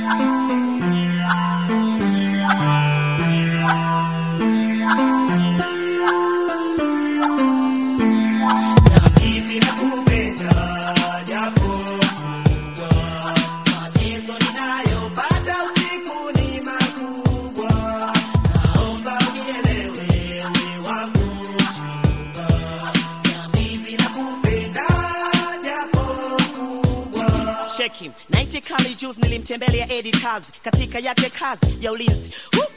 Hizi nakupenda japo kubwa, mateso ninayopata usiku ni makubwa. Naomba unielewe wewe wangu mchumba. Hizi nakupenda japo kubwa. Cheki, naiti kali juzi nilimtembelea editors katika yake kazi ya ulinzi huko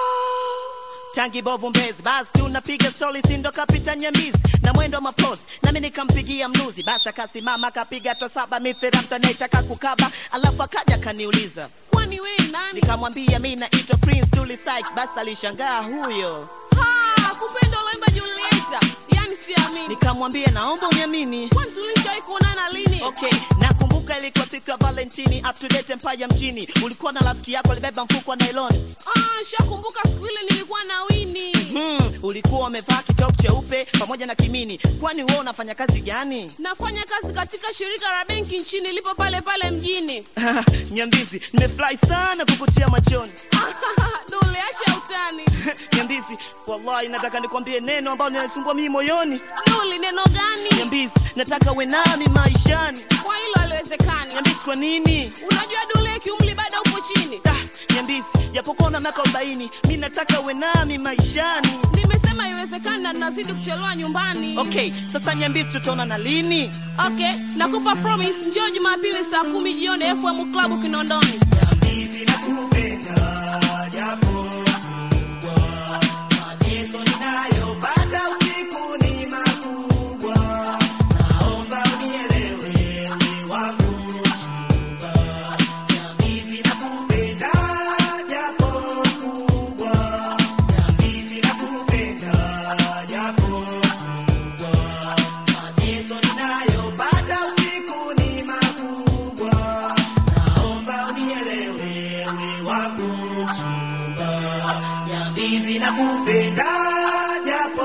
tangi bovu mbezi basi tunapiga soli sindo kapita nyambizi na mwendo wa mapozi nami nikampigia mnuzi basi akasimama akapiga to saba mithira mtu anayetaka kukaba alafu akaja akaniuliza kwani wewe nani nikamwambia mi naitwa prince Dully Sykes basi alishangaa huyo ha kupenda uloimba julieta yani siamini nikamwambia naomba uniamini kwani tulishawahi kuonana lini Okay, nakumbuka ilikuwa siku ya Valentini, up to date Empire mjini. Ulikuwa na rafiki yako alibeba mfuko wa nylon. ah shakumbuka siku ile nilikuwa na wini Hmm, ulikuwa umevaa kitop cheupe pamoja na kimini. Kwani wewe unafanya kazi gani? nafanya kazi katika shirika la benki nchini lipo pale pale mjini Nyambizi, nimefurahi sana kukutia machoni. dole acha utani Nyambizi, wallahi nataka nikwambie neno ambalo linanisumbua mimi moyoni. duli neno gani Nyambizi, nataka uwe nami maishani. kwa hilo aliwezekani Nyambizi, kwa nini? unajua dule kiumli bado upo chini Ah, Nyambizi, japokuwa una miaka 40, mimi nataka uwe nami maishani. nimesema iwezekani na nazidi kuchelewa nyumbani Okay, sasa Nyambizi tutaona na lini? okay nakupa promise njoo jumapili saa kumi jioni fm club kinondoni Hizi nakupenda japo kubwa, mateso ninayopata usiku ni makubwa. Naomba unielewe wewe wangu mchumba. Hizi nakupenda japo kubwa, hizi nakupenda japo kubwa, mateso ninayopata usiku ni makubwa. Naomba unielewe wewe wangu mchumba. Nyambizi nakupenda japo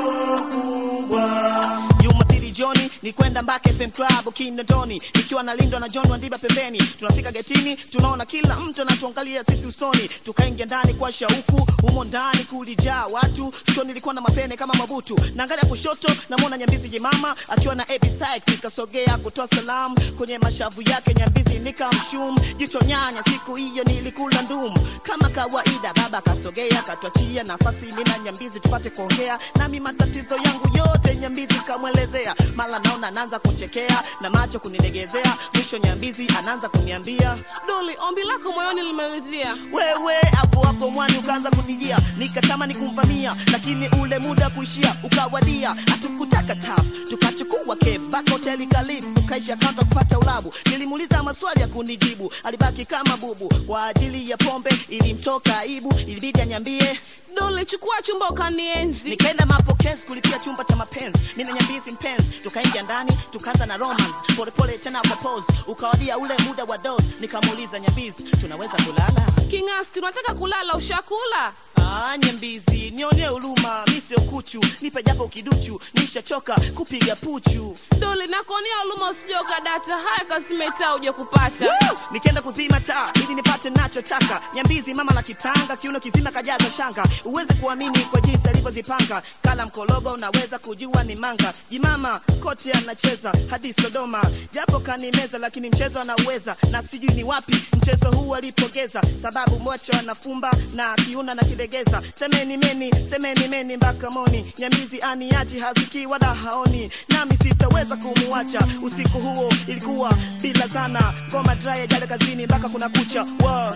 kubwa. Jumapili jioni ni kwenda Mbake FM Club Kinondoni, nikiwa na Lindo na John Wandiba pembeni. Tunafika getini, tunaona kila mtu anatuangalia sisi usoni, tukaingia ndani kwa shauku. Humo ndani kulijaa watu, sio nilikuwa na mapene kama mabutu. Naangalia kushoto, namwona Nyambizi jimama akiwa na AB Sykes, nikasogea kutoa salamu kwenye mashavu yake Nyambizi nikamshum jicho nyanya. Siku hiyo nilikula ndumu kama kawaida, baba akasogea akatuachia nafasi mimi na Nyambizi tupate kuongea, nami matatizo yangu yote Nyambizi kamwelezea. Mara naona anaanza kuchekea na macho kunilegezea, mwisho Nyambizi anaanza kuniambia duli ombi lako moyoni limeridhia wewe hapo hapo mwani ukaanza kunijia, nikatamani kumvamia, lakini ule muda kuishia ukawadia. Hatukutaka tap, tukachukua cab back hoteli karibu, tukaisha kaunta kupata ulabu. Nilimuuliza maswali ya kunijibu, alibaki kama bubu. Kwa ajili ya pombe ilimtoka aibu, ilibidi anyambie duli chukua chumba ukanienzi nikaenda mapokezi kulipia chumba cha mapenzi mimi na nyambizi mpenzi tukaingia ndani tukaanza na romance polepole tena kwa pose ukawadia ule muda wa dose nikamuuliza nyambizi tunaweza kulala king'asi tunataka kulala ushakula Ah, nyambizi nionee huruma mi sio kuchu nipe japo kiduchu nishachoka kupiga puchu duli nakuonea huruma usijoga data haya kazimetaa uje kupata Woo! nikaenda kuzima taa ili nipate nachotaka nyambizi mama la kitanga kiuno kizima kajaza shanga uweze kuamini kwa jinsi alivyozipanga kala mkologo unaweza kujua ni manga jimama kote anacheza hadi sodoma japo kanimeza lakini mchezo anauweza na sijui ni wapi mchezo huu alipogeza sababu mocho anafumba na kiuna na kilegeza semeni meni semeni meni mpaka moni nyamizi aniachi haziki wala haoni nami sitaweza kumuacha usiku huo ilikuwa bila sana ngoma dry jale kazini mpaka kuna kucha wow.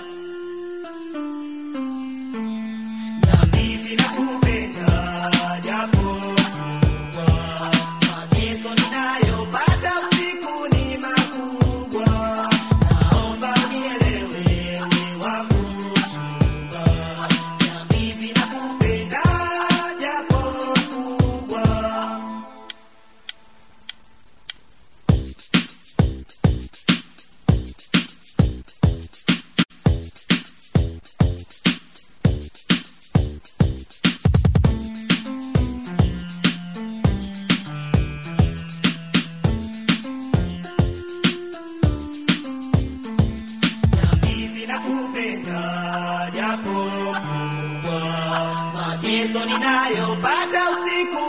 Nyambizi nakupenda japo kubwa, mateso ninayopata usiku ni makubwa. Naomba unielewe wewe wangu mchumba. Nyambizi nakupenda japo kubwa. mateso ninayopata usiku